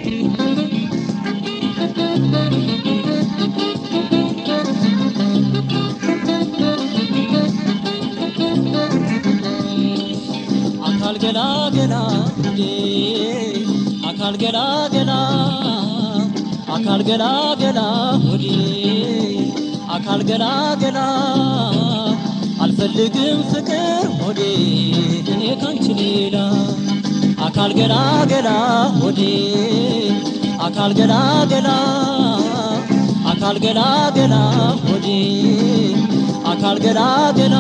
አካል ገላ ገላ እንዴ አካል ገላ ገላ አካል ገላ ገላ ሆዴ አካል ገላ ገላ አልፈልግም ፍቅር ሆዴ እኔ ካንቺ ሌላ አካል ገላ ገላ ሆዴ አካል ገላ ገላ አካል ገላ ገላ ሆዴ አካል ገላ ገላ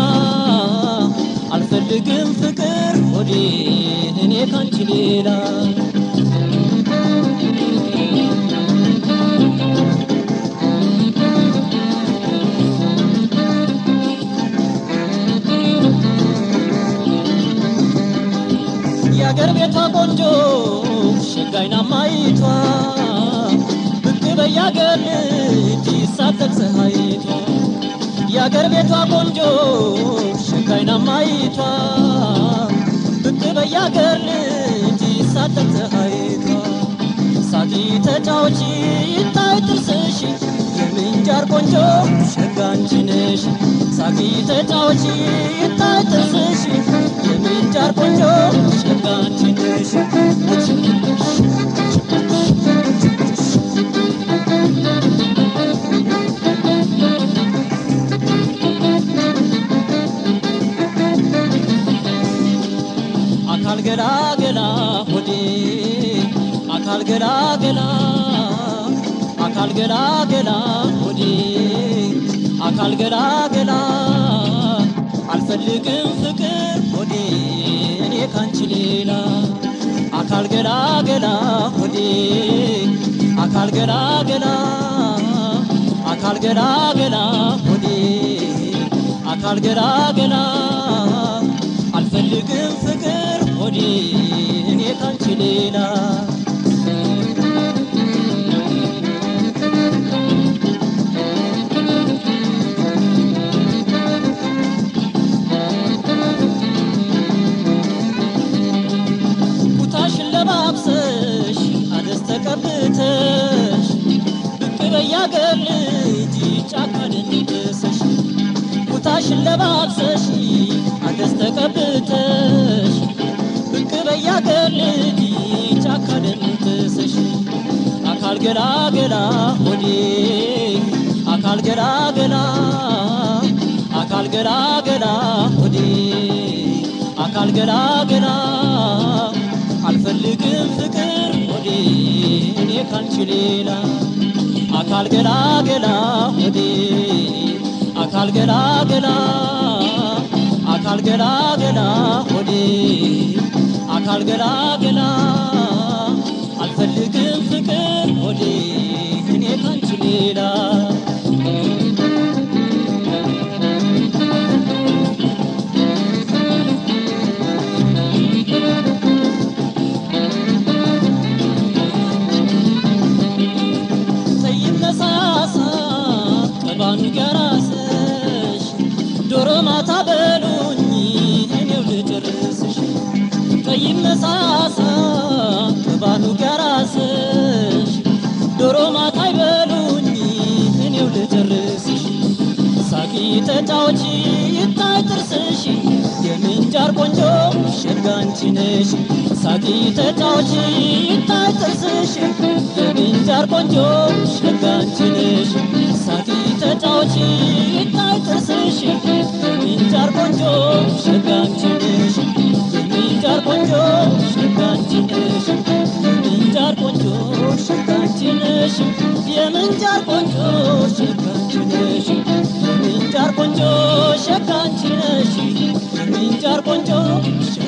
አልፈልግም ፍቅር ሆዴ እኔ ካንቺ ሌላ የአገር ቤቷ ቆንጆ ሸጋይና ማይቷ ብቅ በያገር ልጅ ይሳተፍ ፀሐይቷ የአገር ቤቷ ቆንጆ ሸጋይና ማይቷ ብቅ በያገር ልጅ ይሳተፍ ፀሐይቷ ሳቂ ተጫዎች ይታይ ጥርስሽ የምንጃር ቆንጆ ሸጋ አንቺ ነሽ ሳቂ ተጫዎች ይታይ ጥርስሽ የምንጃር ቆንጆ ሸጋ አንቺ ነሽ አካል ገላ ገላ ሆዴ አካል ገላ ገላ አካል ገላ ገላ ሆዴ አካል ገላ ገላ አልፈልግም ፍቅር ሆዴ እኔ ካንቺ ሌላ አካል ገላ ገላ ሆዴ አካል ገላ ገላ አካል ገላ ገላ ሆዴ አካል ገላ ገላ አልፈልግም ፍቅር ሆዴ እኔ ካንቺ ሌላ ኩታሽን ለባብሰሽ አደስ ተቀብተሽ ብቅ በያገር ልጅ ጫካ ደንቅሰሽ ኩታሽን ለባብሰሽ አደስ ተቀብተሽ ብቅ በያገር ልጅ ጫካ ደንቅሰሽ አካል ገላ ገላ ሆዴ አካል ገላ ገላ አካል ገላ ገላ ሆዴ አካል ገላ ገላ አልፈልግም ፍቅር ሆዴ እኔ ካንቺ ሌላ አካል ገላ ገላ ሆዴ አካል ገላ ገላ አካል ገላ ገላ ሆዴ አካል ገላ ገላ አልፈልግም ፍቅር ሆዴ እኔ ካንቺ ሌላ ተይነሳሳ ቀባኑ ገራስሽ ዶሮ ማታ በሉኝ እኔው ልጨርስሽ ተይነሳሳ ቀባኑ ገራስሽ ዶሮ ማታ ይበሉኝ እኔው ልጨርስሽ ሳቂ ተጫዎች ይታይ ጥርስሽ የምንጃር ቆንጆ ሸጋ አንቺ ነሽ ሳቂ ተጫዎች ይታይ ጥርስሽ የምንጃር ቆንጆ ሸጋ አንቺ ነሽ ሳቂ ተጫዎች ይታይ ጥርስሽ የምንጃር ቆንጆ ሸጋ አንቺ ነሽ የምንጃር ቆንጆ ሸጋ አንቺ ነሽ የምንጃር ቆንጆ ሸጋ አንቺ ነሽ የምንጃር ቆንጆ ሸጋ አንቺ ነሽ የምንጃር ቆንጆ ሸጋ አንቺ ነሽ የምንጃር ቆንጆ ሸጋ